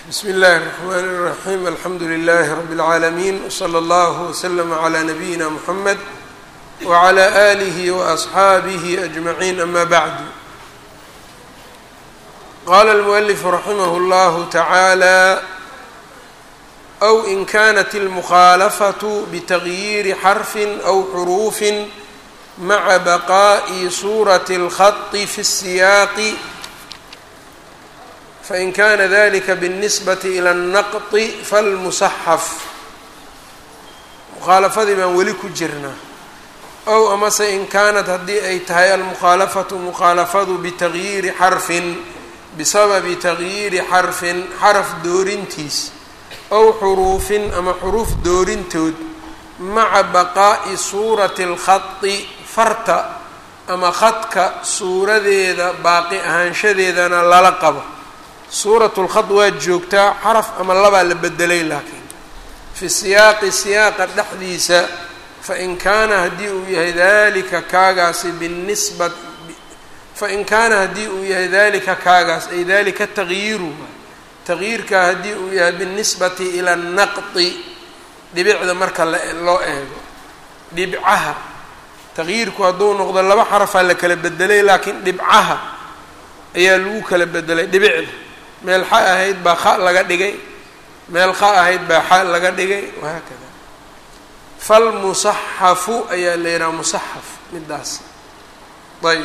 bsm اllahi الرحmn الرaحيم alxamdu لlh رb العaalمين وslى اllه وslm عlى نbyina mحmed وعlى آlih وأصxaabih أجمعين ama bعd qala الmؤلف raximh اllah taعaalى أw in kanت الmkhاalfaة bتغyiiri xrf أw xrوf mعa baqاءi suraة الخط fi الsiyاq fain kana dalika bالnisbati ilى الnaqطi falmusaxaf mukhaalafadii baan weli ku jirnaa ow amase in kaanat haddii ay tahay almukhaalafatu mukhaalafadu bitagyiiri xarfin bisababi tagyiiri xarfin xaraf doorintiis ow xuruufin ama xuruuf doorintood maca baqaa'i suurati اlkhadi farta ama khadka suuradeeda baaqi ahaanshadeedana lala qabo suurat lkhad waa joogtaa xaraf ama labaa la bedelay laakiin fi siyaaqi siyaaqa dhexdiisa fain kaana haddii uu yahay dalika kaagaasi binisba fain kaana haddii uu yahay dalika kaagaas ay dalika tagyiiru tagyiirkaa haddii uu yahay binisbati ila naqdi dhibicda marka loo eego dhibcaha tagyiirku hadduu noqdo laba xarafaa la kala bedelay laakiin dhibcaha ayaa lagu kala bedelay dhibicda meel xa ahayd baa kha laga dhigay meel kha ahayd baa xa laga dhigay wahaakada falmusaxafu ayaa la yidhaha musaxaf midaas ayb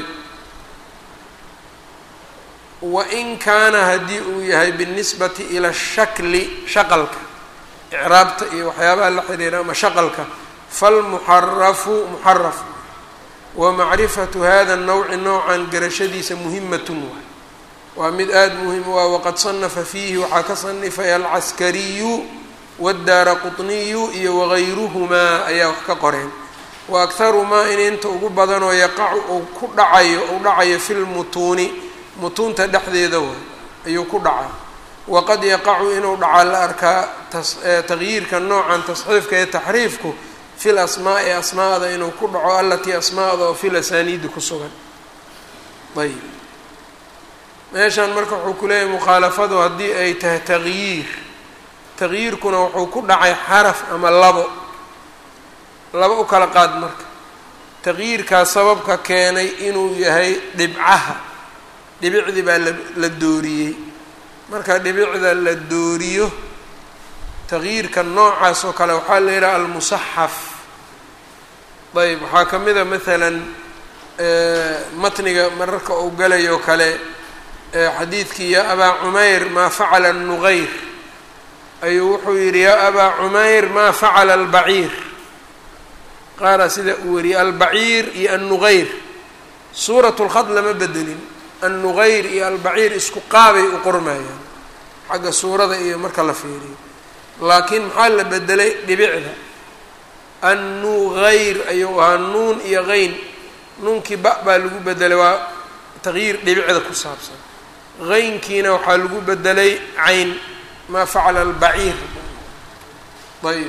wain kaana haddii uu yahay binisbati ila shakli shaqalka icraabta iyo waxyaabaha la xiriira ama shaqalka falmuxarafu muxaraf wa macrifatu hada nawci noocan garashadiisa muhimatun waay waa mid aada muhim waa waqad sanafa fiihi waxaa ka sanifay alcaskariyu wadaara quطniyu iyo wagayruhumaa ayaa wax ka qoreen wa akharu maa in inta ugu badanoo yaqacu uu ku dhacayo uu dhacayo fi lmutuuni mutuunta dhexdeeda way ayuu ku dhacaa waqad yaqacu inuu dhacaa la arkaa tagyiirka noocan tasxiifka ee taxriifku fi lasmaa'i asmaada inuu ku dhaco alatii asmaada oo fi lasaniidi ku sugan ayb meeshan marka wuxuu ku leeyahay mukhaalafadu haddii ay tahay tagyiir tagyiirkuna wuxuu ku dhacay xaraf ama labo laba u kala qaad marka tagyiirkaas sababka keenay inuu yahay dhibcaha dhibicdii baa la la dooriyey marka dhibicda la dooriyo tagyiirka noocaas oo kale waxaa la yidhaha almusaxaf ayb waxaa ka mid a maalan matniga mararka uu galayoo kale xadiidkii yaa abaa cumayr maa facala nuqayr ayuu wuxuu yidhi yaa abaa cumayr maa facala albaciir qaara sida uu wariyey albaciir iyo annuqayr suurat lkhad lama bedelin annuqayr iyo albaciir isku qaabay u qormayaan xagga suurada iyo marka la fiiriyo laakiin maxaa la bedelay dhibicda annuqayr ayuu ahaa nuun iyo qayn nuunkii ba baa lagu bedelay waa tagyiir dhibicda ku saabsan qaynkiina waxaa lagu bedelay cayn maa facala albaciir ayb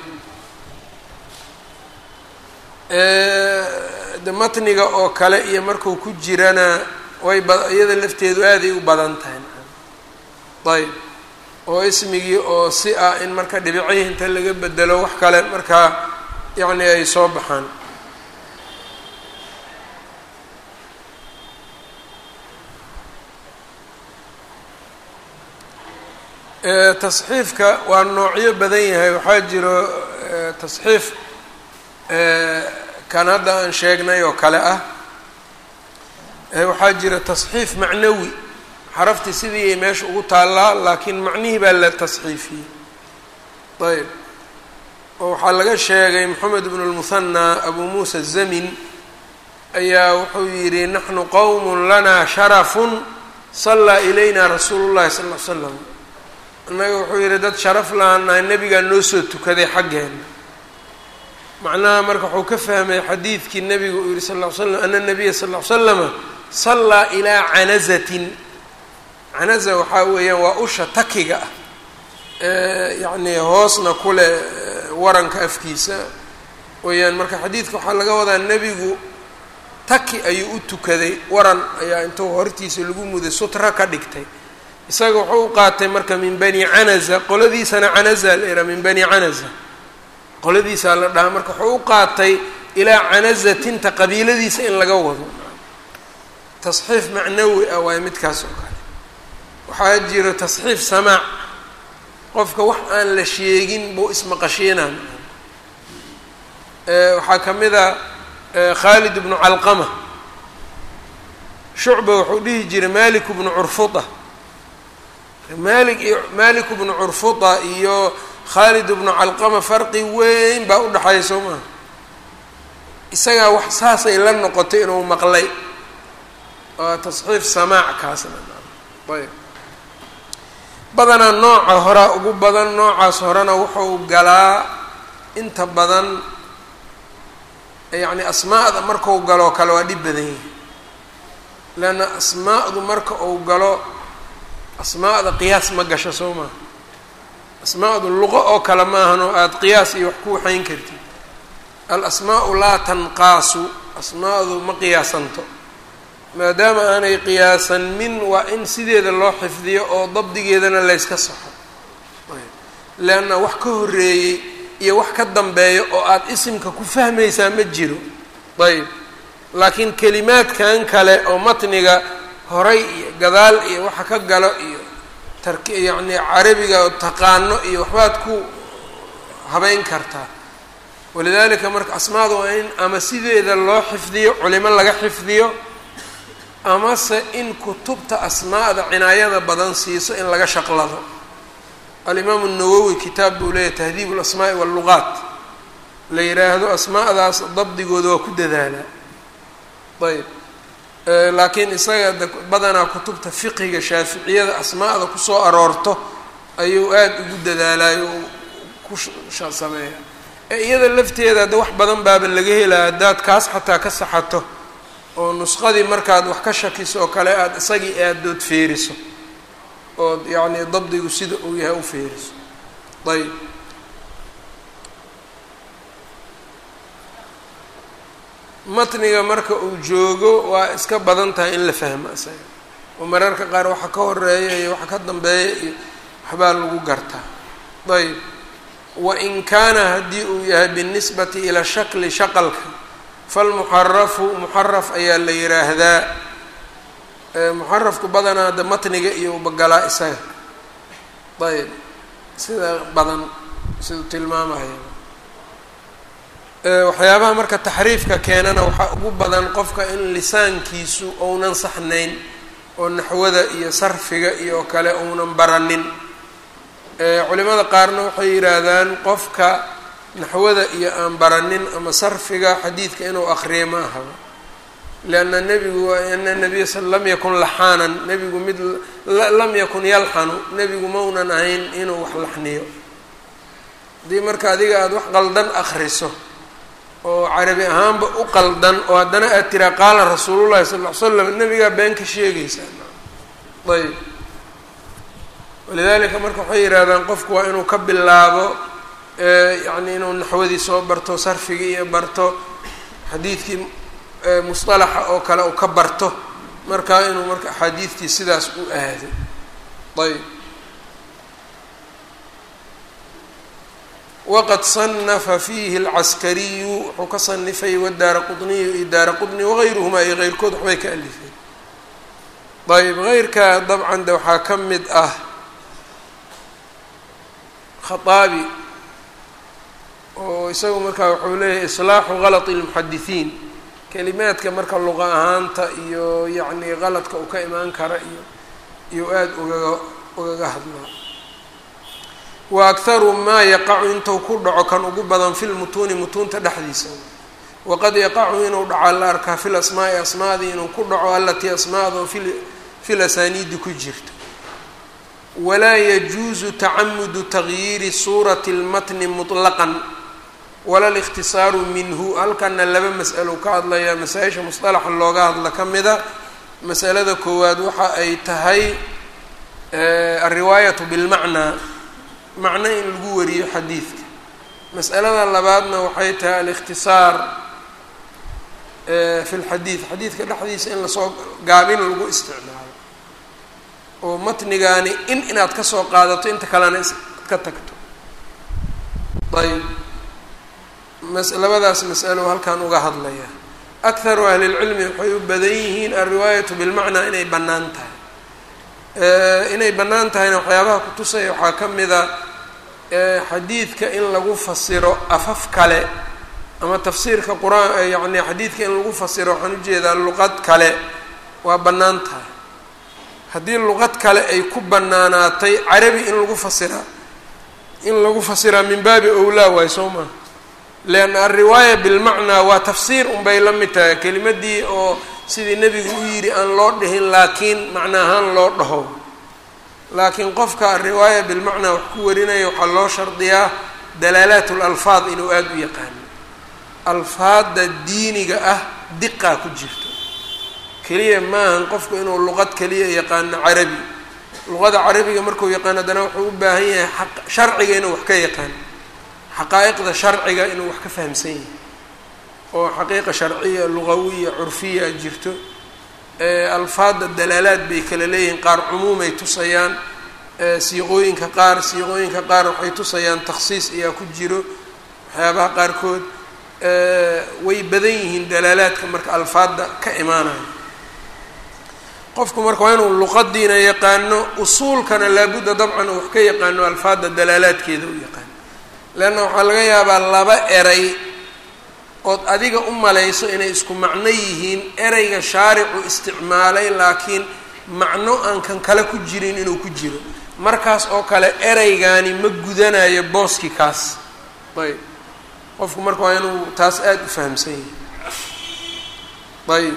de matniga oo kale iyo marku ku jirana way ba iyada lafteedu aaday u badan tahay ayb oo ismigii oo si ah in marka dhibicihii inta laga bedelo wax kale markaa yacni ay soo baxaan tasxiifka waa noocyo badan yahay waxaa jiro tasxiif kan hadda aan sheegnay oo kale ah waxaa jira tasxiif macnawi xaraftii sidii ay meesha ugu taallaa laakiin macnihii baa la tasxiifiyey ayb oo waxaa laga sheegay moxamed bnu lmuhanaa abu muusa zamin ayaa wuxuu yidhi naxnu qowm lanaa sharafun sallaa ilayna rasuulu llahi sal l slam annaga wuxuu yidhi dad sharaf laanahay nebigaa noo soo tukaday xaggeena macnaha marka wuxuu ka fahmay xadiidkii nebigu uu yihi sal ll ly slam ana nabiya sal ll ly slama sallaa ilaa canazatin canaza waxaa weeyaan waa usha takiga ah yacni hoosna kule waranka afkiisa weeyaan marka xadiidka waxaa laga wadaa nebigu taki ayuu u tukaday waran ayaa intuu hortiisa lagu muday sutra ka dhigtay isaga wuxuu u qaatay marka min bani canaza qoladiisana canaza la ihaa min bani canaza qoladiisaa la dhahaa marka wuxuu u qaatay ilaa canazatinta qabiiladiisa in laga wado tasxiif macnawi ah waayo midkaas oo kale waxaa jira tasxiif samaac qofka wax aan la sheegin buu ismaqashiinaa waxaa ka mid a khaalid bnu calqama shucba wuxuu dhihi jiray malik bnu curfuta malik iyo malik bnu curfuta iyo khaalid bnu calqama farqi weyn baa u dhexeeya soo maha isagaa wax saasay la noqotay inuu maqlay waa tasxiif samaac kaasna ayb badanaa nooca horaa ugu badan noocaas horena wuxuu galaa inta badan yacni asmaa'da markau galoo kale waa dhib badan yahay leanna asmaa'du marka uu galo asmaa'da qiyaas ma gasho soo maha asmaa'du luqo oo kale maahan oo aada qiyaas iyo wax ku waxayn kartid al-asmaa'u laa tanqaasu asmaa'du ma qiyaasanto maadaama aanay qiyaasan min waa in sideeda loo xifdiyo oo dabdigeedana layska saxo leanna wax ka horreeyey iyo wax ka dambeeyo oo aada isimka ku fahmaysaa ma jiro ayb laakiin kelimaadkan kale oo matniga horay iyo gadaal iyo waxa ka galo iyo tark yacni carabiga oo taqaano iyo waxbaad ku habeyn kartaa walidaalika marka asmaada waa in ama sideeda loo xifdiyo culimo laga xifdiyo amase in kutubta asmaa'da cinaayada badan siiso in laga shaqlado alimaamu nawowi kitaab buu leeyahy tahdiib alasmaa'i walluqaat la yidhaahdo asmaa'daas dabdigooda waa ku dadaalaa ayb laakiin isaga de badanaa kutubta fiqiga shaaficiyada asmaa'da kusoo aroorto ayuu aada ugu dadaalayo oo ku sameeya ee iyada lafteeda de wax badan baaba laga helaa haddaad kaas xataa ka saxato oo nusqadii markaad wax ka shakiso oo kale aada isagii aadood feeriso ood yacni dabdigu sida uu yahay u feeriso ayb matniga marka uu joogo waa iska badan tahay in la fahmo isaga oo mararka qaar waxa ka horeeya iyo waxa ka dambeeya iyo waxbaa lagu gartaa ayb wain kaana haddii uu yahay binisbati ila shakli shaqalka falmuxarafu muxaraf ayaa la yiraahdaa muxarafku badanaa de matniga iyo ubagalaa isaga ayb sida badan siduu tilmaamaya waxyaabaha marka taxriifka keenana waxaa ugu badan qofka in lisaankiisu ounan saxnayn oo naxwada iyo sarfiga iyo kale ounan baranin culimada qaarna waxay yidhaahdaan qofka naxwada iyo aan baranin ama sarfiga xadiidka inuu akriyo ma ahaba lianna nebigu ana nabiya sal lam yakun laxaanan nebigu mid lam yakun yalxanu nebigu maunan ahayn inuu wax laxniyo haddii marka adiga aada wax qaldan akriso oo carabi ahaanba u qaldan oo haddana aad tiraa qaala rasuulullahi sal ll ly slam nebigaa been ka sheegaysaa ayb walidaalika marka waxay yidhahdaan qofku waa inuu ka bilaabo yacni inuu naxwadii soo barto sarfigii iyo barto xadiidkii musطalaxa oo kale uu ka barto markaa inuu marka axaadiidtii sidaas u aado ayb waqad صanafa fiihi اlcaskariyu wuxuu ka sanifay wadaara qطniyu iyo daara qطni wagayruhmaa iyo keyrkood waxbay ka alifeen ayb heyrka dabcan de waxaa ka mid ah khaaabi oo isagu markaa wuxuu leeyahay islaaxu galط اlmuxadisiin kelimaadka marka luqa ahaanta iyo yacni qaladka uu ka imaan kara iyo iyo aada ugaga ugaga hadlaa wa akharu maa yaqacu intuu ku dhaco kan ugu badan fi lmutuuni mutuunta dhexdiisa waqad yaqacu inuu dhaco la arkaa fi lasmaa'i asmaadii inuu ku dhaco alatii asmaado fi fi lasaniidi ku jirto walaa yajuusu tacamudu tagyiiri suurati اlmatni muطlaqan wala likhtisaaru minhu halkana laba mas'alo ka hadlaya masaa-isha musطalaxa looga hadla ka mida masalada koowaad waxa ay tahay alriwaayatu bilmacnaa macno in lagu wariyo xadiidka mas'alada labaadna waxay tahay alikhtisaar fi lxadiid xadiidka dhexdiisa in lasoo gaabin lagu isticmaalo oo matnigaani in inaad ka soo qaadato inta kalena ka tagto ayb mas labadaas masalo halkan uga hadlaya akharu ahli lcilmi waxay u badan yihiin alriwaayatu bilmacnaa inay bannaan tahay inay bannaan tahayna waxyaabaha kutusaya waxaa ka mida xadiidka in lagu fasiro afaf kale ama tafsiirka qur-aan yacni xadiidka in lagu fasiro waxaan ujeedaa luqad kale waa bannaan tahay haddii luqad kale ay ku bannaanaatay carabi in lagu fasiraa in lagu fasiraa min baabi owlaa waay soo maa leanna alriwaaya bilmacnaa waa tafsiir unbay la mid tahay kelimadii oo sidii nebigu u yidhi aan loo dhihin laakiin macna ahaan loo dhaho laakiin qofka alriwaaya bilmacnaa wax ku warinaya waxaa loo shardiyaa dalaalaat lalfaad inuu aada u yaqaano alfaadda diiniga ah diqaa ku jirto keliya maahan qofku inuu luqad keliya yaqaano carabi luqada carabiga markuu yaqaano haddana wuxuu u baahan yahay aq sharciga inuu wax ka yaqaano xaqaa'iqda sharciga inuu wax ka fahamsan yahay oo xaqiiqa sharciya lugawiya curfiya jirto alfaadda dalaalaad bay kala leeyihiin qaar cumuumay tusayaan siiqooyinka qaar siiqooyinka qaar waxay tusayaan takhsiis ayaa ku jiro waxyaabaha qaarkood way badan yihiin dalaalaadka marka alfaadda ka imaanayo qofku marka waa inuu luqadiina yaqaano usuulkana laabudda dabcan uu wax ka yaqaano alfaadda dalaalaadkeeda u yaqaano leanna waxaa laga yaabaa laba eray ood adiga u malayso inay isku macno yihiin ereyga shaaricu isticmaalay laakiin macno aan kan kale ku jirin inuu ku jiro markaas oo kale ereygaani ma gudanayo booski kaas ayb qofku marka waa inuu taas aada u fahamsan yahay ayb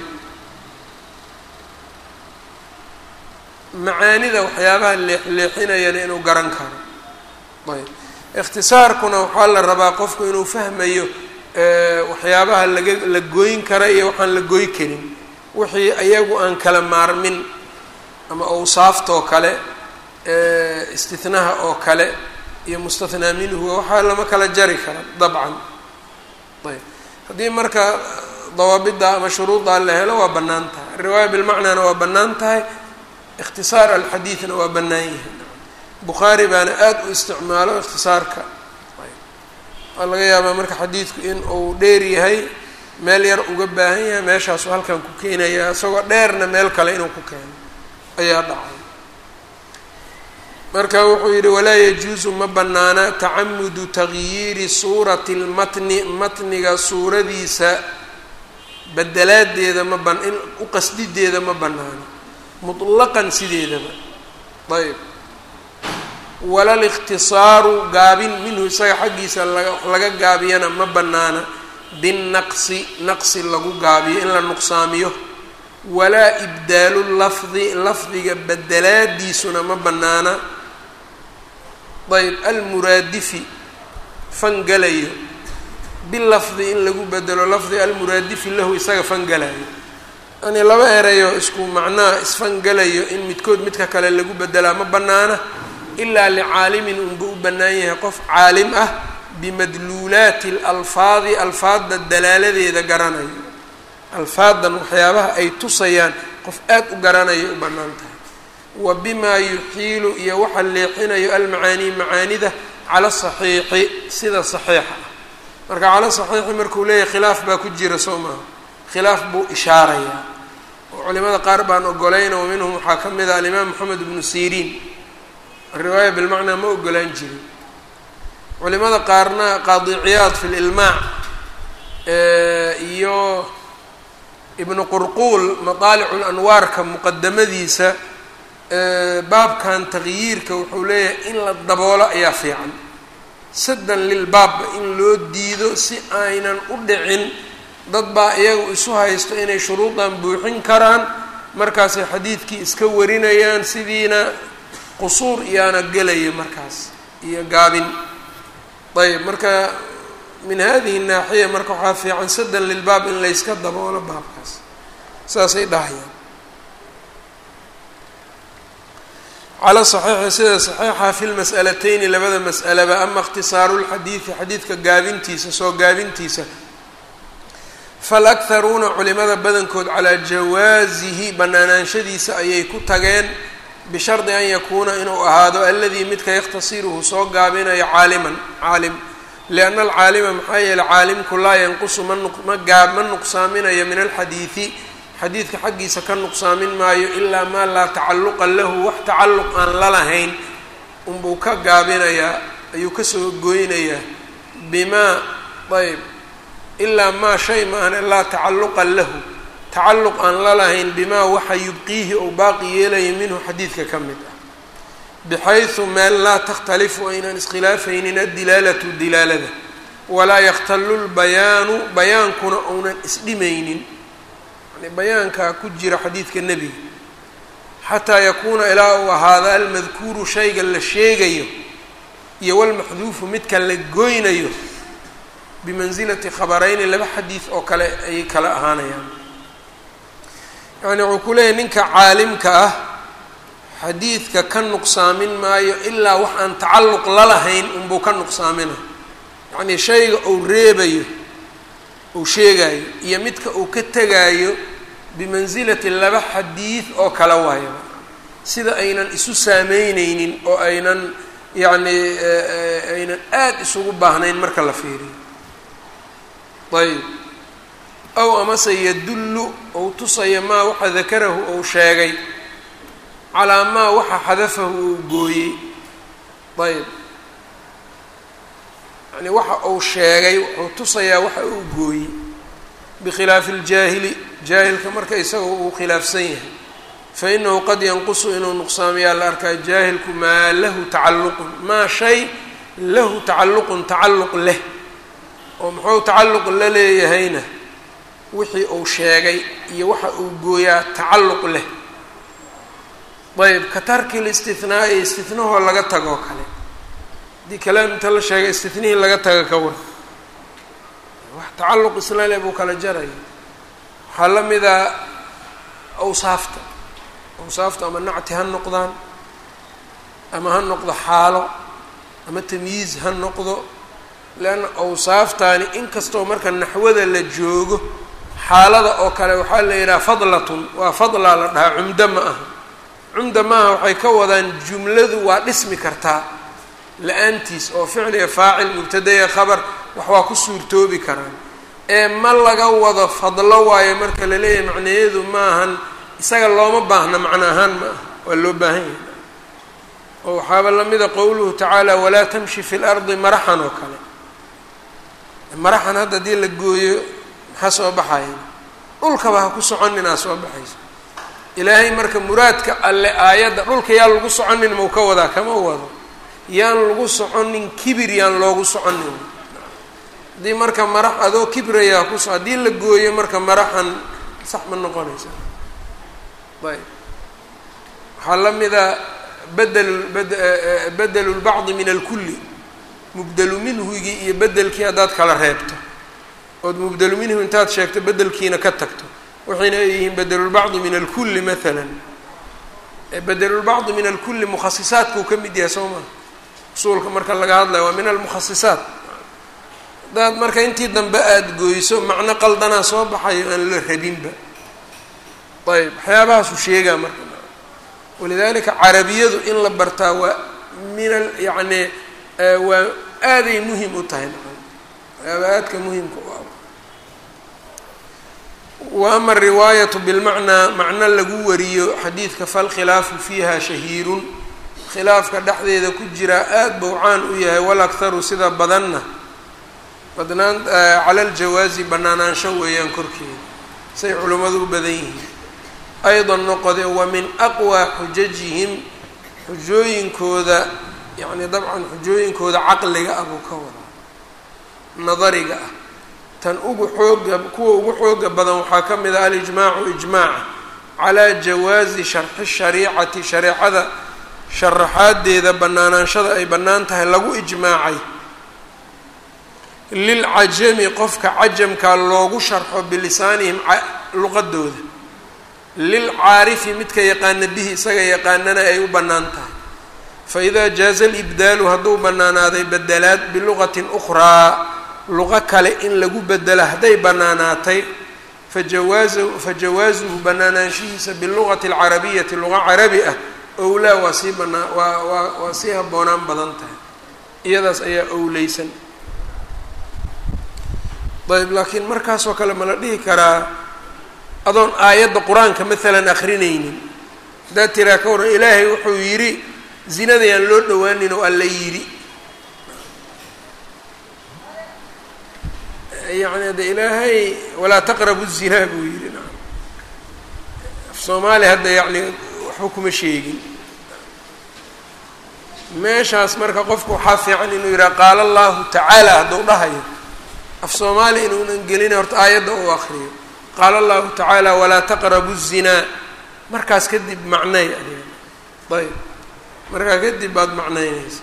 macaanida waxyaabaha leexleexinayana inuu garan karo ayb ikhtisaarkuna waxaa la rabaa qofku inuu fahmayo waxyaabaha laga la gooyn kara iyo waxaan la gooy karin wixii iyagu aan kala maarmin ama awsaaftoo kale istinaha oo kale iyo mustathnaa minhu waxaa lama kala jari kara dabcan ayb haddii marka dawaabidda ama shuruuddaa la helo waa bannaan tahay riwaaya bilmacnaana waa bannaan tahay ikhtisaar alxadiidna waa bannaan yahay bukhaari baana aada u isticmaalo ikhtisaarka waa laga yaabaa marka xadiidku in uu dheer yahay meel yar uga baahan yahay meeshaasuu halkan ku keenaya isagoo dheerna meel kale inuu ku keeno ayaa dhacay marka wuxuu yidhi walaa yajuusu ma bannaana tacamudu tagyiiri suurati lmatni matniga suuradiisa bedelaadeeda ma ban in u qasdideeda ma bannaano mutlaqan sideedaba ayb wala likhtisaaru gaabin minhu isaga xaggiisa laga laga gaabiyana ma bannaana binnaqsi naqsi lagu gaabiyo in la nuqsaamiyo walaa ibdaalu lafdi lafdiga bedelaadiisuna ma bannaana ayb almuraadifi fangalayo bilafdi in lagu bedelo lafdi almuraadifi lahu isaga fangalayo yani laba erayo isku macnaha isfangalayo in midkood midka kale lagu bedelaa ma bannaana ilaa licaalimin unba u bannaan yahay qof caalim ah bimadluulaati alalfaadi alfaadda dalaaladeeda garanayo alfaadan waxyaabaha ay tusayaan qof aad u garanayo u bannaan tahay wa bimaa yuxiilu iyo waxa leexinayo almacaanii macaanida cala saxiixi sida saxiixa ah marka cala saxiixi markuu leeyahay khilaaf baa ku jira soo maaha khilaaf buu ishaarayaa oo culimada qaar baan ogolayna wa minhum waxaa ka mid ah alimaam moxamed ibnu siriin riwaaya bilmacnaa ma ogolaan jirin culimada qaarna qaadi ciyaad fi lilmaac iyo ibnu qurquul madaalicu lanwaarka muqadamadiisa baabkan taqyiirka wuxuu leeyahay in la daboolo ayaa fiican saddan lilbaabba in loo diido si aynan u dhicin dad baa iyagu isu haysto inay shuruudan buuxin karaan markaasay xadiidkii iska warinayaan sidiina qusuur iyaana gelaya markaas iyo gaabin ayb marka min hadihi naaxiya marka waxaa fiican saddan lilbaab in layska daboolo baabkaas saasay dhahayaan cala saxiixi sida saxiixa fi lmas'alateyni labada mas'alaba ama ikhtisaaru lxadiidi xadiidka gaabintiisa soo gaabintiisa falakharuuna culimada badankood calaa jawaasihi banaanaanshadiisa ayay ku tageen bishardi an yakuuna inuu ahaado aladii midka yakhtasiruhu soo gaabinayo caaliman caalim lianna alcaalima maxaa yeeley caalimku laa yanqusu ma gaab ma nuqsaaminayo min alxadiidi xadiidka xaggiisa ka nuqsaamin maayo ilaa maa laa tacalluqa lahu wax tacalluq aan la lahayn unbuu ka gaabinayaa ayuu kasoo goynayaa bimaa ayb ilaa maa shay maahane laa tacalluqa lahu tacalluq aan la lahayn bimaa waxa yubqiihi ou baaqi yeelaya minhu xadiidka ka mid ah bixaysu meel laa takhtalifu aynan iskhilaafaynin addilaalatu dilaalada walaa yakhtalu lbayaanu bayaankuna ounan isdhimaynin yani bayaankaa ku jira xadiidka nebiga xataa yakuuna ilaa uu ahaada almadkuuru shayga la sheegayo iyo walmaxduufu midka la goynayo bimansilati khabarayni laba xadiid oo kale ayay kala ahaanayaan yacni wuxuu ku leeyahy ninka caalimka ah xadiidka ka nuqsaamin maayo ilaa wax aan tacalluq la lahayn unbuu ka nuqsaamina yacnii shayga uu reebayo uu sheegayo iyo midka uu ka tegaayo bimansilati laba xadiid oo kale waayo sida aynan isu saameyneynin oo aynan yacni aynan aada isugu baahnayn marka la fiiriyo ayb ow amase yadullu ou tusaya maa waxa dakarahu ou sheegay calaa maa waxa xadafahu ou gooyey ayb yani waxa uu sheegay wuxuu tusayaa waxa uu gooyey bikhilaafi ljaahili jaahilka marka isagao uu khilaafsan yahay fa inahu qad yanqusu inuu nuqsaamayaa la arkaa jaahilku maa lahu tacalluqun maa shay lahu tacalluqun tacalluq leh oo muxuu tacalluq la leeyahayna wixii uu sheegay iyo waxa uu gooyaa tacalluq leh ayb ka tarki listithnaa'i istinahoo laga tagoo kale haddii kalaam inta la sheegay istinihii laga taga ka war wax tacalluq isla le buu kala jaraya waxaa la mida awsaafta awsaafta ama nacti ha noqdaan ama ha noqdo xaalo ama tamyiiz ha noqdo leanna awsaaftaani inkastoo marka naxwada la joogo xaalada oo kale waxaa la yidhaha fadlatun waa fadlaa la dhahaa cumdo ma aha cumda maaha waxay ka wadaan jumladu waa dhismi kartaa la-aantiis oo ficliga faacil mubtadaya khabar wax waa ku suurtoobi karaan ee ma laga wado fadlo waayo marka la leeyahay macnayeedu maahan isaga looma baahna macno ahaan ma aha waa loo baahan yahay oo waxaaba lamida qowluhu tacaala walaa tamshi fi lardi maraxan oo kale maraxan hadda haddii la gooyo maxaa soo baxaya dhulkaba ha ku soconinaa soo baxayso ilaahay marka muraadka alle aayadda dhulka yaan lagu soconin mau ka wadaa kama wado yaan lagu soconin kibir yaan loogu soconin haddii marka marax adoo kibrayaa kuso haddii la gooyo marka maraxan sax ma noqonaysa ayb waxaa la mida bedel bedelu lbacdi min alkulli mubdelu minhugii iyo bedelkii haddaad kala reebto ood mubdelu minhu intaad sheegto bedelkiina ka tagto waxayna ay yihiin bedelulbacdi min alkulli maala bedelulbacdi min alkulli mukhasisaadkuu ka mid yahay soo maa usuulka marka laga hadlayo waa min almukhasisaat haddaad marka intii dambe aada gooyso macno qaldanaa soo baxayo aan la rabinba ayb waxyaabahaasuu sheegaa marka walidalika carabiyadu in la bartaa waa min al yacni waa aaday muhim u tahay waxyaaba aadka muhimka u ah wa ama ariwaayatu bilmacnaa macno lagu wariyo xadiidka falkhilaafu fiiha shahiirun khilaafka dhexdeeda ku jiraa aada buu caan u yahay walakharu sida badanna badnaan cala aljawaazi banaanaansho weeyaan korkeeda say culimmadu u badan yihiin aydan noqode wa min aqwaa xujajihim xujooyinkooda yacni dabcan xujooyinkooda caqliga ah buu ka wadaa nadariga ah tan ugu xooga kuwa ugu xooga badan waxaa ka mid ah alijmaacu ijmaaca calaa jawaazi sharxi shariicati shareecada sharaxaadeeda banaanaanshada ay bannaan tahay lagu ijmaacay lilcajami qofka cajamkaa loogu sharxo bilisaanihim luqadooda lilcaarifi midka yaqaana bihi isaga yaqaanana ay u bannaan tahay fa idaa jaaza alibdaalu hadduu bannaanaaday bedelaad biluqatin ukhraa luqo kale in lagu bedelo hadday bannaanaatay fajawaazu fajawaasuhu bannaanaanshihiisa biluqati alcarabiyati luqa carabi ah owlaa waa sii banaa waa waa waa sii habboonaan badan tahay iyadaas ayaa owleysan ayb laakiin markaasoo kale ma la dhihi karaa adoon aayadda qur-aanka maalan akrinaynin haddaad tiraa ka waran ilaahay wuxuu yidhi zinadayaan loo dhowaanin oo alla yidhi yani de ilaahay walaa taqrabu zinaa buu yidhi naam af soomaali hadda yacni waxba kuma sheegin meeshaas marka qofku waxaa fiican inuu yidhaha qaala allahu tacaala hadduu dhahayo af soomaali inuunan gelina horta aayadda uu akriyo qaala allahu tacaala walaa taqrabu الzinaa markaas kadib macnay adiga ayb markaa kadib baad macnaynaysa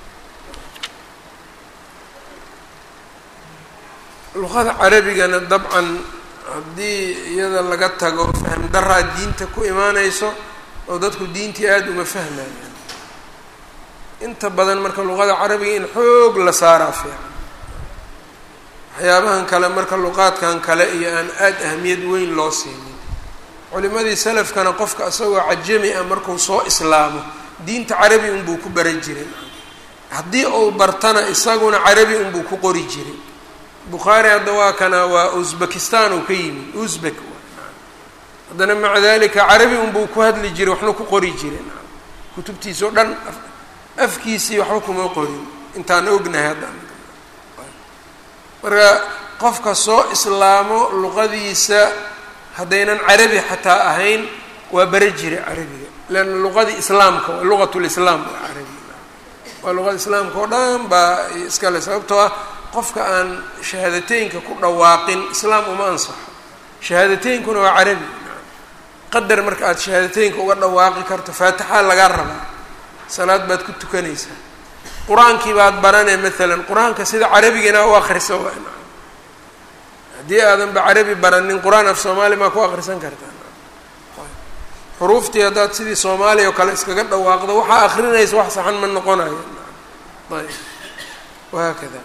luqada carabigana dabcan haddii iyada laga tago fahm daraa diinta ku imaanayso oo dadku diintii aada uma fahmayaan inta badan marka luqada carabiga in xoog la saaraa fiican waxyaabahan kale marka luqaadkan kale iyo aan aada ahamiyad weyn loo siinin culimadii salafkana qofka isagoo cajami ah markuu soo islaamo diinta carabi unbuu ku baran jiray haddii uu bartana isaguna carabi unbuu ku qori jiray bukhaari hadda waa kana waa uzbekistan uu ka yimid uzbek haddana maca dalika carabi unbuu ku hadli jiray waxna ku qori jiray kutubtiisa o dhan afkiisii waxba kuma qorin intaan ognahay hadda marka qofka soo islaamo luqadiisa haddaynan carabi xataa ahayn waa bara jiray carabiga leanna luqadii islaamka waa luqat lislaam waa carabiga waa luqada islaamka oo dhan baa iskale sababtoo ah qofka aan shahaadateynka ku dhawaaqin islaam uma ansaxo shahaadateynkuna waa carabi qadar marka aada shahaadateynka uga dhawaaqi karto faatixaa lagaa rabaa salaad baad ku tukanaysaa qur-aankii baad baranay maalan qur-aanka sida carabigana u akrisa haddii aadanba carabi baranin qur-aan af soomaali maa ku akrisan kartaa xuruuftii haddaad sidii soomaaliya oo kale iskaga dhawaaqdo waxaa akrinaysa wax saxan ma noqonayo ayb wahaakada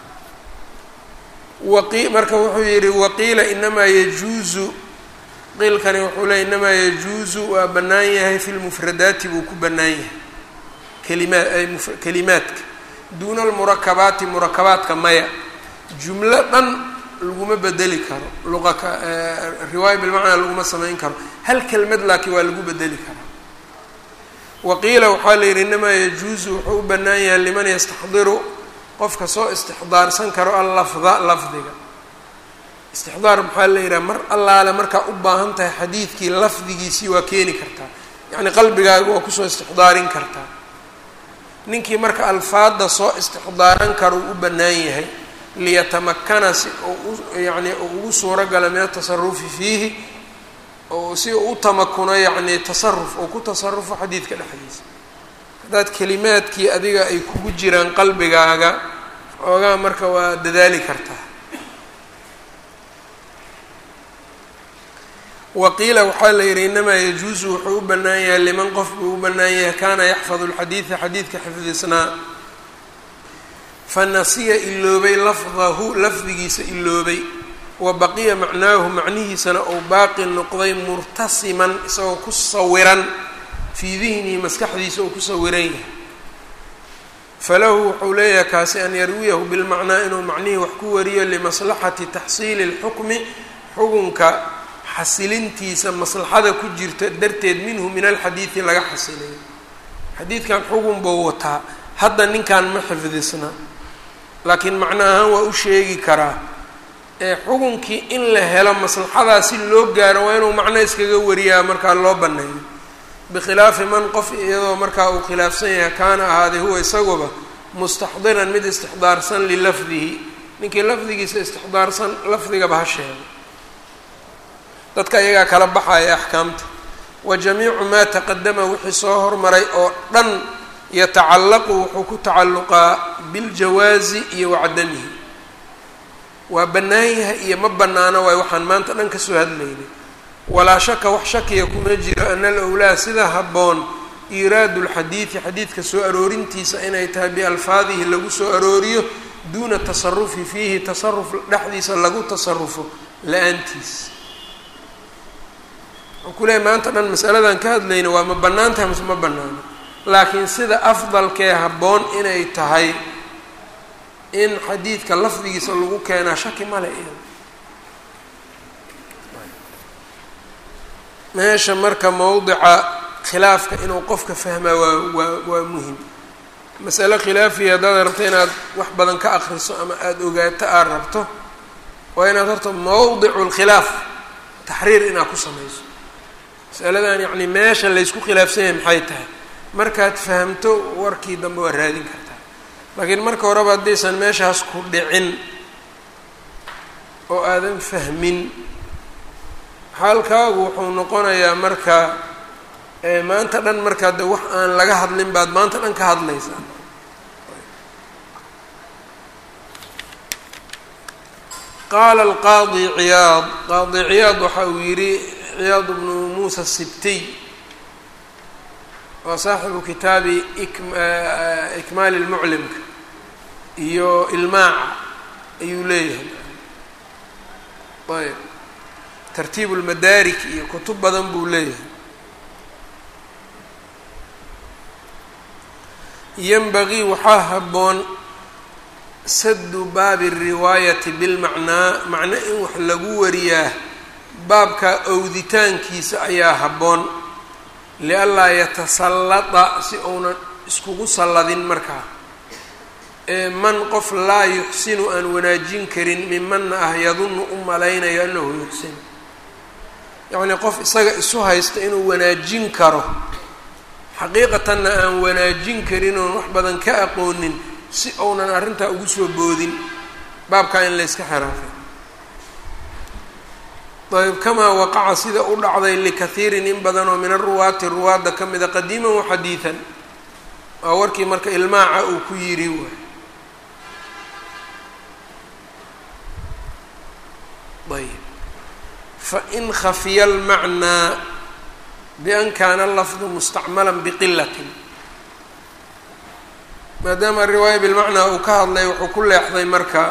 waqi marka wuxuu yihi waqiila inamaa yajuuzu qiilkani wuxuu leey inamaa yajuuzu waa bannaan yahay fi lmufradaati buu ku bannaan yahay kalimaa kalimaadka duuna almurakabaati murakabaadka maya jumlo dhan laguma bedeli karo luqaka riwaaya bilmacnaa laguma samayn karo hal kelmad laakiin waa lagu bedeli karaa waqiila waxaa la yidhi inamaa yajuusu wuxuu u bannaan yahay liman yastaxdiru qofka soo istixdaarsan karo allafda lafdiga istixdaar maxaa la yidhaha mar allaale markaa u baahan tahay xadiidkii lafdigiisii waa keeni kartaa yacni qalbigaaga waa kusoo istixdaarin kartaa ninkii marka alfaadda soo istixdaaran karo uu u bannaan yahay liyatamakana si yani ugu suuro gala min atasarufi fiihi oo si uu u tamakuno yacni tasaruf oo ku tasarufo xadiidka dhexdiisa haddaad kelimaadkii adiga ay kugu jiraan qalbigaaga xoogaa marka waa dadaali kartaa waqiila waxaa la yidhi inamaa yajuusu wuxuu u bannaan yahay liman qof buu u bannaan yahay kaana yaxfadu lxadiida xadiidka xifdisnaa fanasiya iloobay lafdahu lafdigiisa iloobay wa baqiya macnaahu macnihiisana ou baaqi noqday murtasiman isagoo ku sawiran fii dihnihi maskaxdiisa oo ku sawiran yahay falahu wuxuu leeyahay kaasi an yarwiyahu bilmacnaa inuu macnihii wax ku wariyo limaslaxati taxsiili اlxukmi xukunka xasilintiisa maslaxada ku jirta darteed minhu min alxadiidi laga xasilayo xadiidkan xugun buu wataa hadda ninkan ma xifdisna laakiin macno ahaan waa u sheegi karaa ee xukunkii in la helo maslaxadaa si loo gaaro waa inuu macno iskaga wariyaa markaa loo banneeyo bikhilaafi man qof iyadoo markaa uu khilaafsan yahay kaana ahaaday huwa isaguba mustaxdiran mid istixdaarsan lilafdihi ninkii lafdigiisa istixdaarsan lafdigaba ha sheego dadka iyagaa kala baxaya axkaamta wa jamiicu maa taqadama wixii soo hormaray oo dhan yatacallaqu wuxuu ku tacalluqaa biljawaazi iyo wacadamihi waa bannaan yahay iyo ma bannaano waay waxaan maanta dhan kasoo hadlaynay walaa shaka wax shakiya kuma jiro ana alowlaa sida habboon iiraadu lxadiidi xadiidka soo aroorintiisa inay tahay bialfaadihi lagu soo arooriyo duuna tasarufi fiihi tasaruf dhexdiisa lagu tasarufo la-aantiis wuxuu ku leehay maanta dhan masaladan ka hadlayna waa ma bannaan tahay mase ma bannaano laakiin sida afdalkee habboon inay tahay in xadiidka lafdigiisa lagu keenaa shaki male iyada meesha marka mowdica khilaafka inuu qofka fahmaa waa waa waa muhim masale khilaafiya haddaad rabto inaad wax badan ka akriso ama aada ogaato aad rabto waa inaad horta mowdicu lkhilaaf taxriir inaad ku samayso masaladan yacni meesha laysku khilaafsan yahay maxay tahay markaad fahamto warkii dambe waa raadin kartaa laakiin marka horeba haddaysan meeshaas ku dhicin oo aadan fahmin xaalkaagu wuxuu noqonayaa marka maanta dhan markaa de wax aan laga hadlin baad maanta dhan ka hadlaysaa qaala alqaadi ciyaad qaadi ciyaad waxa uu yidhi ciyaad bnu muusa sibtiy waa saaxibu kitaabi ikmaali lmuclimka iyo ilmaaca ayuu leeyahay ayb tartiib lmadaarik iyo kutub badan buu leeyahay yanbagii waxaa habboon sadu baabi riwaayati bilmacnaa macno in wax lagu wariyaa baabka owditaankiisa ayaa habboon lianlaa yatasallada si uunan iskugu salladin markaa ee man qof laa yuxsinu aan wanaajin karin mimanna ah yadunnu u malaynayo annahu yuxsin yacnii qof isaga isu haysta inuu wanaajin karo xaqiiqatanna aan wanaajin karin oon wax badan ka aqoonin si uunan arrintaa ugu soo boodin baabkaa in layska xiraafay ayb kamaa waqaca sida u dhacday likathiirin in badan oo min aruwaati ruwaadda ka mida qadiiman wa xadiidan waa warkii marka ilmaaca uu ku yidhi waay ayb fain khafiya almacnaa bian kaana lafdu mustacmala biqilatin maadaama riwaaya bilmacnaa uu ka hadlay wuxuu ku leexday marka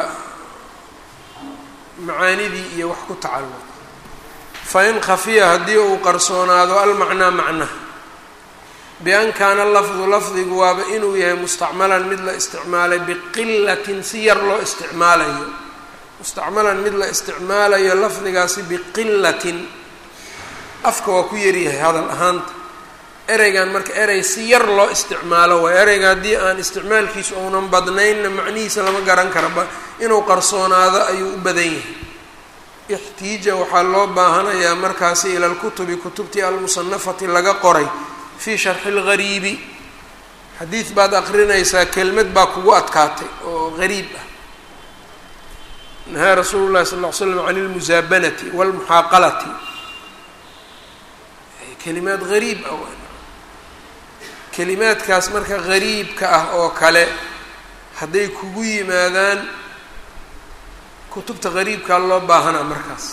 macaanidii iyo wax ku tacalluq fain khafiya haddii uu qarsoonaado almacnaa macnaha bian kaana lafdu lafdigu waaba inuu yahay mustacmalan mid la isticmaalay biqilatin si yar loo isticmaalayo mustacmalan mid la isticmaalayo lafdigaasi biqilatin afka waa ku yaryahay hadal ahaanta ereygan marka erey si yar loo isticmaalo waay ereyga haddii aan isticmaalkiisu uunan badnaynna macnihiisa lama garan karaba inuu qarsoonaado ayuu u badan yahay ixtiija waxaa loo baahanayaa markaasi ila lkutubi kutubtii almusanafati laga qoray fii sharxi lgariibi xadiid baad aqrinaysaa kelmad baa kugu adkaatay oo gariib ah nahaa rasuulu llahi sal ll ly slam can lmusaabanati walmuxaaqalati kelimaad gariib ah kelimaadkaas marka gariibka ah oo kale hadday kugu yimaadaan kutubta gariibkaa loo baahanaa markaas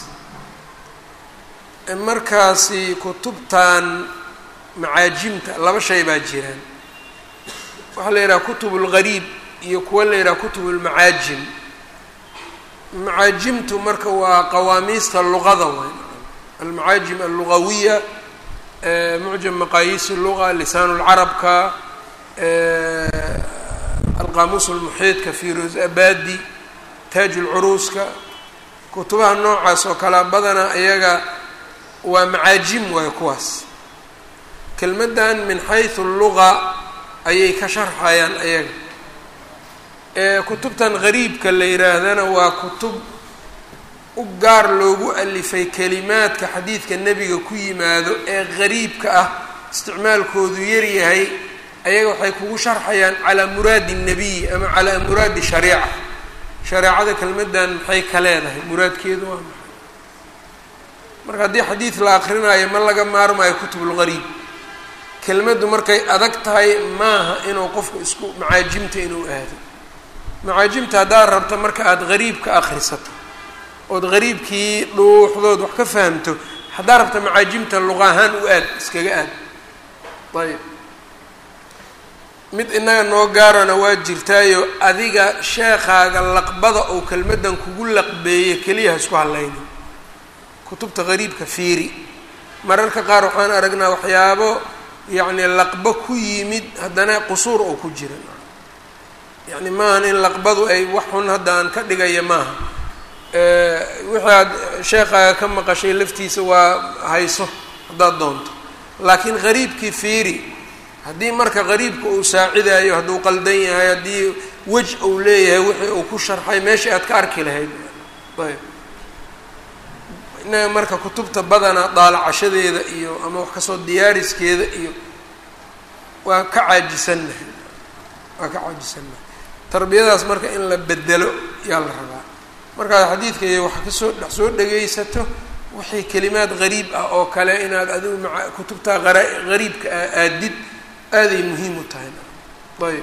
markaasi kutubtan macaajimta laba shay baa jiraan waxaa la yidhaha kutub lgariib iyo kuwa la yidhaha kutub lmacaajim macaajimtu marka waa qawaamiista luqada waay almacaajim allugawiya mucjam maqaayiis luga lisaan lcarabka alqaamuus lmuxiidka firoos abadi taaj lcuruuska kutubaha noocaas oo kalea badana iyaga waa macaajim waayo kuwaas kelmaddan min xaysu luga ayay ka sharxayaan ayaga kutubtan gariibka la yidhaahdana waa kutub u gaar loogu alifay kelimaadka xadiidka nebiga ku yimaado ee gariibka ah isticmaalkoodu yaryahay ayaga waxay kugu sharxayaan calaa muraadi الnabiy ama calaa muraadi shariica shareecada kelmaddan maxay ka leedahay muraadkeedu waa maxay marka haddii xadiid la akrinaayo ma laga maarmayo kutubulgariib kelmaddu markay adag tahay maaha inuu qofku isku macaajimta inuu aado macaajimta haddaad rabto marka aada gariibka akrisato ood gariibkii dhuuxdood wax ka fahamto haddaad rabto macaajimta luqa ahaan u aad iskaga aad ayb mid inaga noo gaarana waa jirtaayo adiga sheekaaga laqbada oo kelmaddan kugu laqbeeye keliya ha isku hadlaynin kutubta gariibka fiiri mararka qaar waxaan aragnaa waxyaabo yacni laqbo ku yimid haddana qusuur oo ku jira yacni maahan in laqbadu ay wax xun hadda aan ka dhigaya maaha wixii aad sheekaaga ka maqashay laftiisa waa hayso haddaad doonto laakiin qariibkii fiiri haddii marka qariibka uu saacidayo hadduu qaldan yahay haddii wej uu leeyahay wixii uu ku sharxay meeshii aad ka arki lahayd ayb innaga marka kutubta badanaa daalacashadeeda iyo ama wax kasoo diyaariskeeda iyo waa ka caajisannahay waa ka caajisannahay tarbiyadaas marka in la bedelo yaa la rabaa markaad xadiidka iyo wax kasoo dhex soo dhegaysato wixii kelimaad gariib ah oo kale inaad adigu maa kutubtaa ara gariibka a aadid aaday muhiim u tahay ayb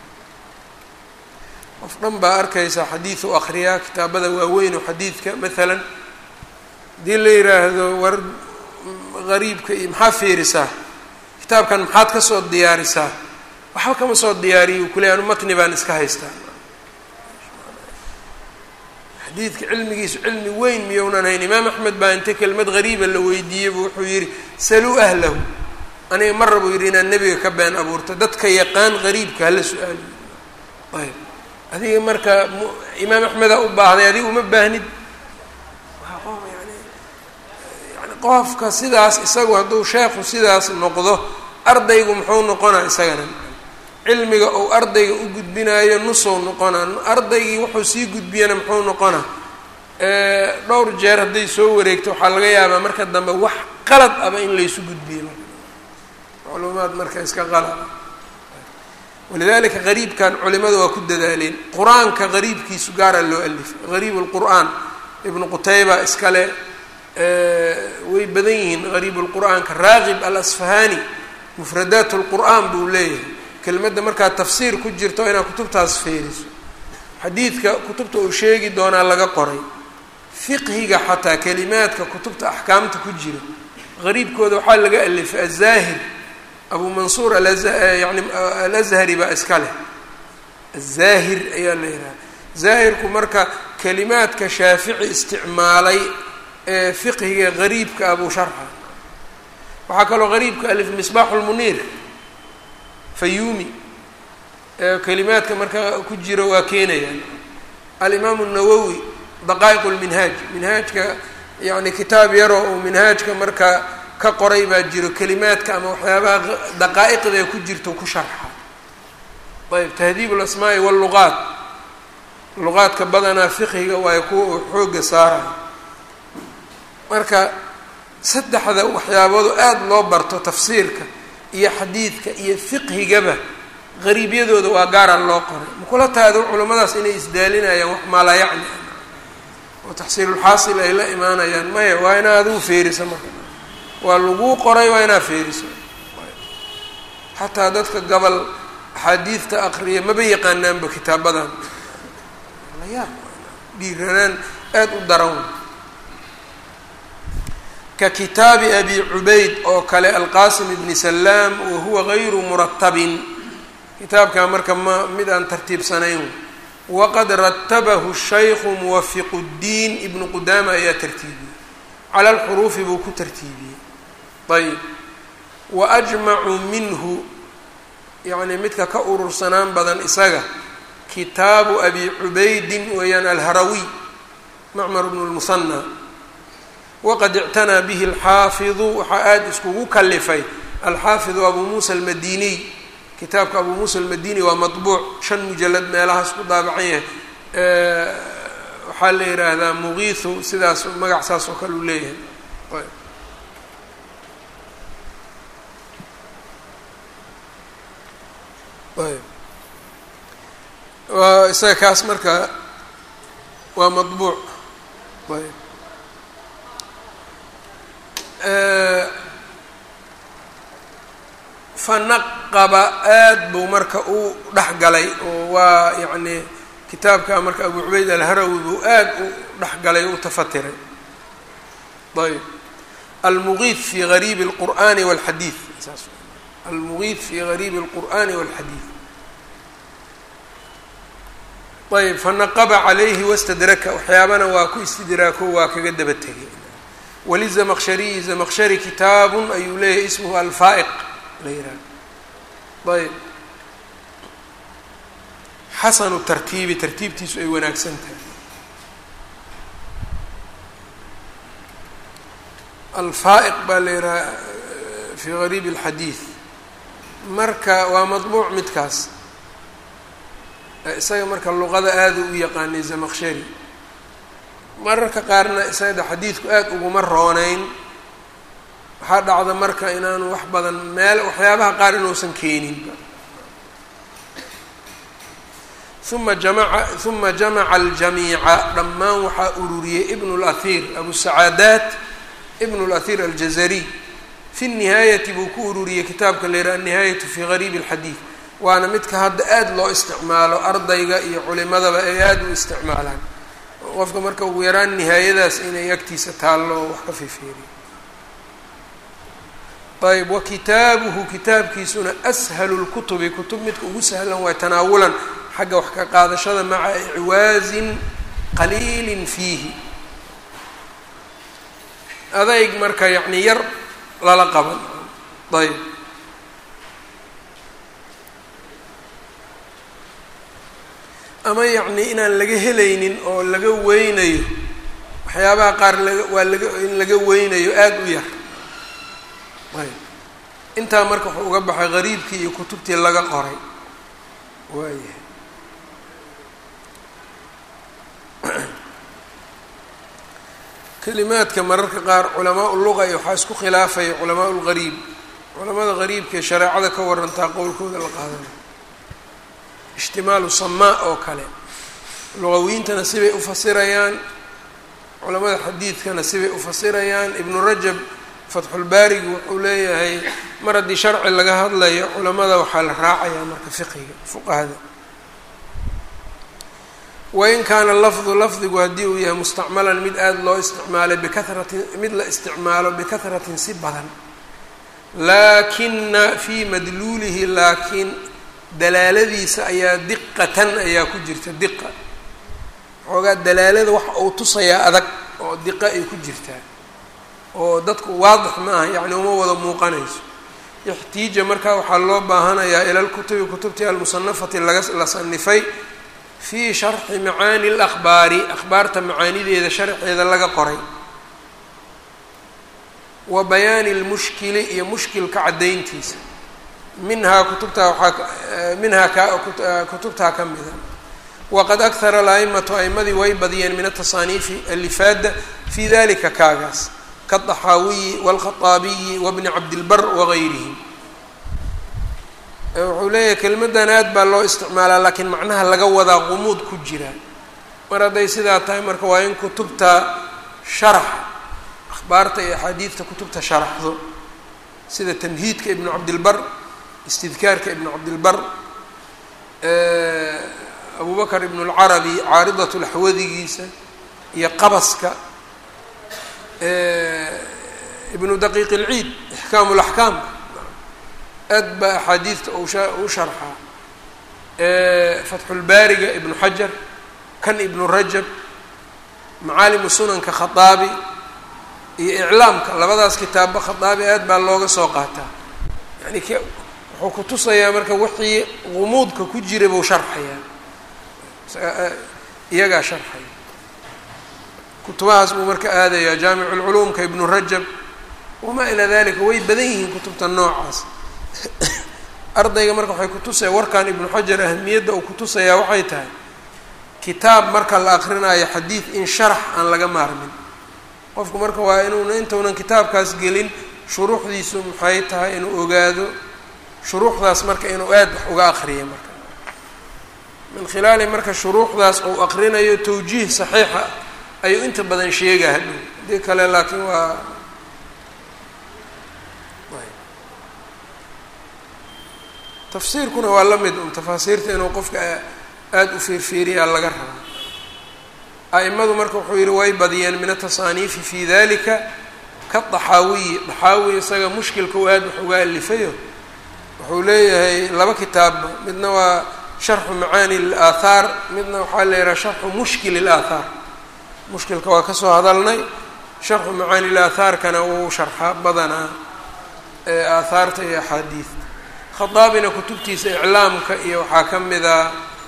qof dhan baa arkaysa xadiid u akriyaa kitaabada waaweyn oo xadiidka maalan haddii la yiraahdo war gariibka iyo maxaa fiirisaa kitaabkan maxaad kasoo diyaarisaa waxba kama soo diyaariyo kule anu matni baan iska haystaa xadiidka cilmigiisu cilmi weyn miyounan hayn imaam axmed baa inta kelmad gariiba la weydiiyeybu wuxuu yidhi saluu ahlahu aniga mar rabuu yidhi inaad nebiga ka been abuurto dadka yaqaan gariibka hala su-aaliyo ayb adiga marka imaam axmeda u baahday adiga uma baahnid yani qofka sidaas isagu hadduu sheekhu sidaas noqdo ardaygu muxuu noqonaa isagana cilmiga uu ardayga u gudbinaayo nusou noqonaa ardaygii wuxuu sii gudbiyana muxuu noqonaa dhowr jeer hadday soo wareegto waxaa laga yaabaa marka dambe wax qalad aba in laysu gudbiyo macluumaad marka iska qalad walidalika qariibkan culimada waa ku dadaaleen qur-aanka qariibkiisu gaaraa loo alifay qariib lqur'aan ibnu qutayba iskale way badan yihiin qariib lqur'aanka raaqib alasfahani mufradaat lqur'aan buu leeyahay kelmadda markaad tafsiir ku jirto inaad kutubtaas feeriso xadiidka kutubta uu sheegi doonaa laga qoray fiqhiga xataa kelimaadka kutubta axkaamta ku jira qariibkooda waxaa laga alifay azaahir abu mansuur yani alazhari baa iska leh azaahir ayaa la yidhaha zaahirku marka kelimaadka shaafici isticmaalay ee fiqhiga qariibka abuu sharxa waxaa kaloo qariibka alif misbaaxu lmuniir fayuumi kelimaadka marka ku jiro waa keenayaan alimaamu nawowi daqaa'iq lminhaaj minhaajka yani kitaab yaroo uu minhaajka marka ka qoray baa jiro kelimaadka ama waxyaabaha daqaa'iqda ku jirto ku sharxa ayb tahdiib lasmaa'i walluqaat luqaadka badanaa fiqhiga waayo kuwa uu xooga saarayo marka saddexda waxyaaboodu aada loo barto tafsiirka iyo xadiidka iyo fiqhigaba qariibyadooda waa gaaraan loo qoray makula taado culimmadaas inay isdaalinayaan wax maalaa yacni oo taxsiilulxaasil ay la imaanayaan maya waa inaa adigu feerisa marka waa laguu qoray waa inaa feeriso xataa dadka gobol axaadiidta aqriya maba yaqaanaanba kitaabadan layaab dhiiranaan aada u daran ka kitaabi abi cubayd oo kale alqasim ibni salaam wa huwa gayru muratabin kitaabkaa marka ma mid aan tartiibsanayn waqad ratabahu shaykhu muwafiqu ddiin ibnu qudaama ayaa tartiibiyey cala alxuruufi buu ku tartiibiyey ayb wa ajmacu minhu yacni midka ka urursanaan badan isaga kitaabu abi cubaydin weeyaan alharawiy macmar bnu lmusanna waqad ictanaa bihi alxaafidu waxaa aada iskugu kalifay alxaafidu abuu muusa almadiniy kitaabka abuu muusa almadini waa maطbuuc shan mujalad meelahaas ku daabacan yahay waxaa la yidhaahdaa mugiihu sidaas magac saas oo kale uu leeyahay waa isaga kaas marka waa maطbuuc ayb fanaqaba aada buu marka u dhexgalay oo waa yacni kitaabka marka abu cubayd alharawi buu aada u dhexgalay o u tafatiray ayb almugiid fi gariibi اlqur'ani wاlxadiid saas almugiid fi gariibi اlqur'ani wاlxadiid ayb fanaqaba calayhi wastadraka waxyaabana waa ku istidraako waa kaga daba tegay walizamaqshariyi zamaqshari kitaabun ayuu leeyahay ismuhu alfaa'iq la yihaaha ayb xasanu tartiibi tartiibtiisu ay wanaagsan tahay alfaa'iq baa la yidhaha fi gariib اlxadiid marka waa madbuuc midkaas isaga marka luqada aada u yaqaanay zamaqshari mararka qaarna isaga xadiidku aada uguma rooneyn waxaa dhacda marka inaanu wax badan meel waxyaabaha qaar inuusan keeninba uma jamaca uma jamaca aljamiica dhammaan waxaa ururiyey ibn اlahir abu sacaadaat ibn اlahir aljazariy fi nihaayati buu ku ururiyey kitaabka la yidhaha annihaayatu fi gariib اlxadiid waana midka hadda aada loo isticmaalo ardayga iyo culimadaba ay aada u isticmaalaan qofka marka ugu yaraan nihaayadaas inay agtiisa taallo wax ka fiifeeriyo ayb wa kitaabuhu kitaabkiisuna ashalu lkutubi kutub midka ugu sahlan waay tanaawulan xagga wax ka qaadashada maca icwaazin qaliilin fiihi adayg marka yacni yar lala qaban ayb ama yacni inaan laga helaynin oo laga weynayo waxyaabaha qaar laga waa laga in laga weynayo aada u yar ayb intaa marka wuxuu uga baxay gariibkii iyo kutubtii laga qoray waayahay kelimaadka mararka qaar culamaa luga iyo waxaa isku khilaafaya culamaa lgariib culamada gariibka ee shareecada ka warantaa qowlkooda la qaadana ijtimaalu samaa oo kale lugawiintana sibay ufasirayaan culamada xadiidkana sibay ufasirayaan ibnu rajab fatxulbaarigu wuxuu leeyahay mar haddii sharci laga hadlayo culamada waxaa la raacayaa marka fiqiga fuqahada wain kaana lafdu lafdigu haddii uu yahay mustacmalan mid aada loo isticmaalay bikaratin mid la isticmaalo bikahratin si badan laakina fii madluulihi laakiin dalaaladiisa ayaa diqatan ayaa ku jirta diqa xoogaa dalaalada waxa uu tusayaa adag oo diqa ay ku jirtaa oo dadku waadix ma aha yacni uma wada muuqanayso ixtiija markaa waxaa loo baahanayaa ila lkutubi kutubtii almusanafati laga la sanifay fii sharxi macaani اlahbaari akhbaarta macaanideeda sharxeeda laga qoray wa bayaani اlmushkili iyo mushkilka caddayntiisa minhaa kutubtaa waaa minhaa ka kutubtaa ka mida waqad akhara alaimatu aimadii way badiyeen min atasaaniifi alifaada fi dalika kaagaas kaaxaawiyi wاlkhaطaabiyi wabni cabdilbar wagayrihim wuxuu leeyahay kelmaddan aad baa loo isticmaalaa laakiin macnaha laga wadaa qumuud ku jira mar hadday sidaa tahay marka waa in kutubta sharax akhbaarta iyo axaadiidta kutubta sharaxdo sida tamhiidka ibnu cabdilbar istidkaarka ibnu cabdilbar abu bakr ibn اlcarabi caaridat laxwadigiisa iyo qabaska ibnu daqiiq اlciid ixkaam laxkaam aad baa axaadiidta u sharxaa fatxulbaariga ibnu xajar kan ibnu rajab macaalimu sunanka khaaabi iyo iclaamka labadaas kitaabba khaaabi aad baa looga soo qaataa yani k wuxuu ku tusayaa marka wixii gumuudka ku jira buu sharxayaa iyagaa sharxaya kutubahaas buu marka aadayaa jaamicu lculuumka ibnu rajab wamaa ilaa dalika way badan yihiin kutubta noocaas ardayga marka waxay kutusaya warkan ibnu xajar ahamiyadda uu kutusayaa waxay tahay kitaab marka la akrinayo xadiid in sharax aan laga maarmin qofku marka waa inuuna intaunan kitaabkaas gelin shuruuxdiisu maxay tahay inuu ogaado shuruuxdaas marka inuu aad wax uga akriyo marka min khilaali marka shuruuxdaas uu akrinayo tawjiih saxiixa ayuu inta badan sheegaa hadhow hadii kale laakiin waa tafsiirkuna waa la mid un tafaasiirta inuu qofka aada u fiirfiiriyaa laga rabo a'imadu marka wuxuu yihi way badiyeen min atasaaniifi fi dalika kadaxaawiyi daxaawi isaga mushkilka u aad wax uga alifayo wuxuu leeyahay laba kitaabba midna waa sharxu macaani اlaathaar midna waxaa la yihaha sharxu mushkil اlaathaar mushkilka waa kasoo hadalnay sharxu macaani اlaathaarkana wuu sharxaa badanaa aahaarta iyo axaadiidta khadaabina kutubtiisa iclaamka iyo waxaa ka mid a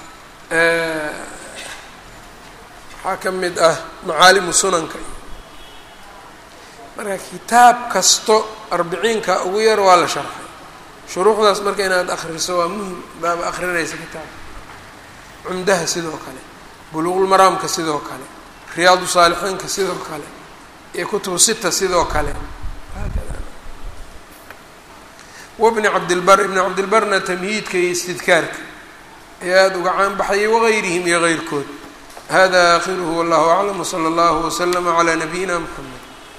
waxaa ka mid ah macaalimu sunanka marka kitaab kasto arbiciinka ugu yar waa la sharxay shuruuxdaas marka inaad akriso waa muhim baaba akrinaysa kitaabka cumdaha sidoo kale buluuqulmaraamka sidoo kale riyaadu saalixiinka sidoo kale iyo kutubu sita sidoo kale wabni cabdilbar ibni cabdilbarna tamhiidka iyo istidkaarka ee aada uga caan baxayay wagayrihim iyo geyrkood hada akhiruhu wallahu aclam wsala allahu waslama calaa nabiyina mxamed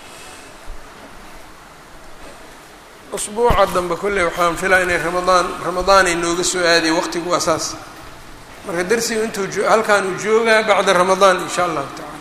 usbuuca dambe kolley waxaan filaa inay ramadaan ramadaan ay nooga soo aaday waqtigu waa saas marka darsigu intuu halkaan uu joogaa bacda ramadaan in sha allahu tacala